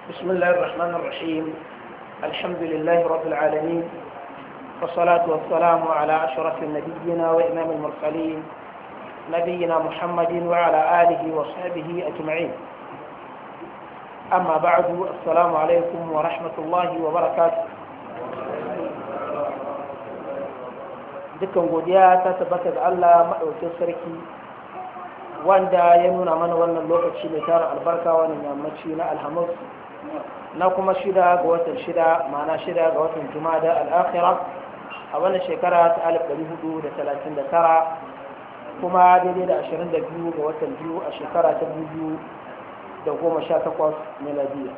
بسم الله الرحمن الرحيم الحمد لله رب العالمين والصلاة والسلام على أشرف النبيين وإمام المرسلين نبينا محمد وعلى آله وصحبه أجمعين أما بعد السلام عليكم ورحمة الله وبركاته dukkan godiya ta tabbata ga Allah maɗaukin sarki wanda ya nuna mana wannan lokaci mai tara albarka wannan yammaci na alhamis na kuma shida ga watan shida ma'ana shida ga watan jumada al'akhira a wannan shekara ta 1439 kuma daidai da 22 ga watan biyu a shekara ta 2018 miladiya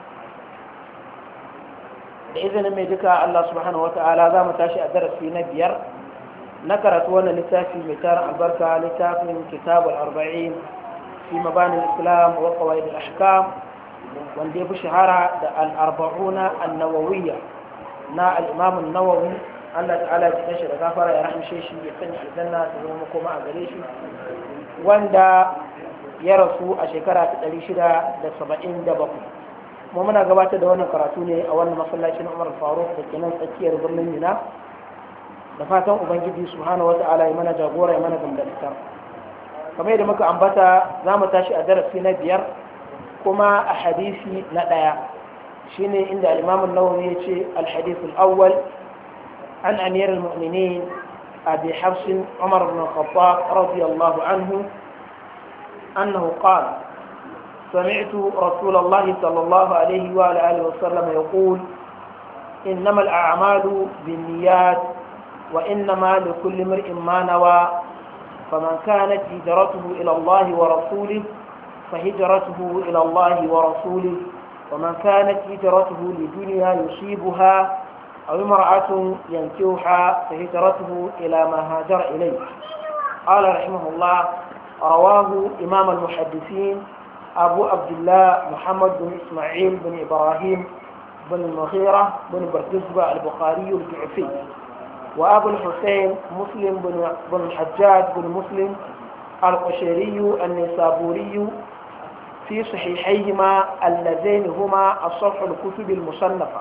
da izinin mai duka Allah subhanahu wa ta'ala za mu tashi a darasi na biyar na karatu wannan littafi mai tarin albarka littafin kitabul arba'in fi mabanin islam wa qawaid al-ahkam wanda ya fi shahara da al-arba'una an-nawawiyya na al-imam an-nawawi Allah ta'ala ya shi da gafara ya rahmishe shi ya sanya aljanna ta zama makoma a gare shi wanda ya rasu a shekara ta 677 kuma muna gabatar da wannan karatu ne a wannan masallacin Umar Faruk da ke nan tsakiyar birnin Mina da fatan ubangiji subhanahu wata'ala ya mana jagora ya mana gamdalitar kamar yadda muka ambata za mu tashi a darasi na biyar kuma a hadisi na ɗaya shine inda al-imam an-nawawi ya ce al-hadith al-awwal an amir al-mu'minin abi hafs umar ibn al-khattab radiyallahu anhu annahu qala سمعت رسول الله صلى الله عليه وآله وسلم يقول إنما الأعمال بالنيات وإنما لكل امرئ ما نوى فمن كانت هجرته إلى الله ورسوله فهجرته إلى الله ورسوله ومن كانت هجرته لدنيا يصيبها أو امرأة ينكوها فهجرته إلى ما هاجر إليه قال رحمه الله رواه إمام المحدثين أبو عبد الله محمد بن إسماعيل بن إبراهيم بن المغيرة بن بردزبة البخاري الجعفي وأبو الحسين مسلم بن الحجاج بن مسلم القشيري النسابوري في صحيحيهما اللذين هما الصفح الكتب المصنفة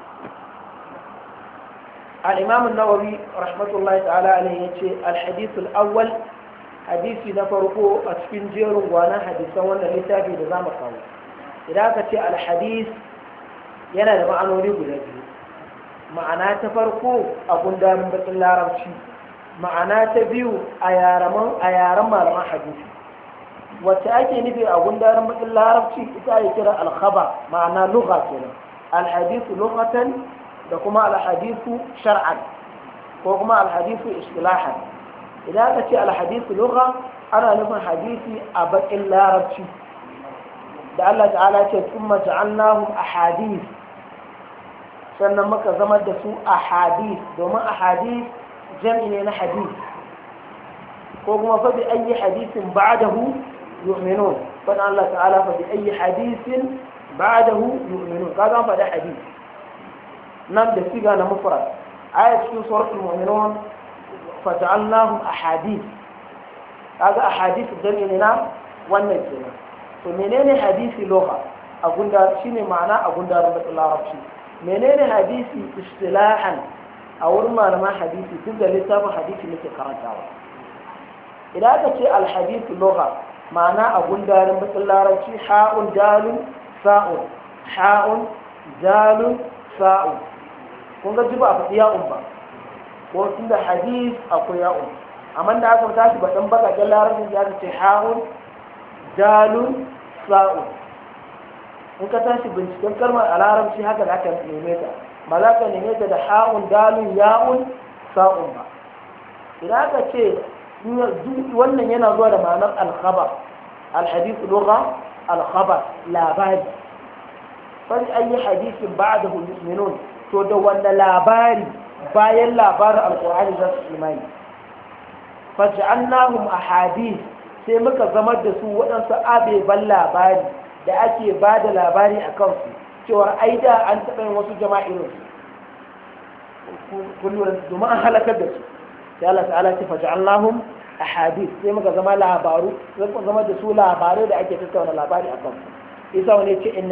الإمام النووي رحمة الله تعالى عليه الحديث الأول حديث نفرقه أتفين جير وانا حديثا وانا لتابي نظام قوي إذا كنت الحديث ينا لمعنى نريد لديه ma'ana ta farko a gundarin bakin larabci ma'ana ta biyu a yaren malaman hadisi wacce ake nufi a gundarin bakin larabci ita ake kira alkhaba ma'ana lugha kenan alhadisu lughatan da kuma alhadisu shar'an ko kuma alhadisu istilahan idan aka ce alhadisu lugha ana nufin hadisi a bakin larabci da Allah ta'ala ce kuma ja'alnahum ahadith sannan muka zama da su a hadith domin a hadith jam'i ne na hadith ko kuma fa bi ayi hadithin ba'dahu yu'minun fa Allah ta'ala fa bi ayi hadithin ba'dahu yu'minun kaga an faɗi hadith nan da siga na mufrad aya cikin suratul mu'minun fa ja'alnahum ahadith kaga ahadith jam'i ne na wannan kenan to menene hadisi lugha a gunda shine ma'ana a gunda da larabci menene hadisi istilahan a wurin malaman hadisi duk da littafin hadisi nake karantawa idan aka ce alhadisi lugha ma'ana a gundarin bakin larabci ha'un dalun sa'un ha'un dalun sa'un kun ga jiba a faɗi ya'un ba ko tun da hadis akwai ya'un amma da aka tashi baɗin bakaken larabci ya ce ha'un dalun sa'un in ka tashi binciken kalmar a larabci haka za ka neme ta ba za ka neme ta da ha'un dalun ya'un sa'un ba idan aka ce wannan yana zuwa da ma'anar alkhabar alhadithu lugha alkhabar labari fari ayi hadisin ba'dahu yu'minun to da wanda labari bayan labarin alqur'ani za su imani faj'alnahum ahadith sai muka zama da su waɗansu abeban labari da ake ba da labari a kansu cewar ai da an taɓa yin wasu jama'a irin su kullum domin an halakar da su sai Allah ta'ala ce faj'alnahum ahadith sai muka zama labaru sai muka zama da su labarai da ake tattauna labari a kansu isa wani ce inna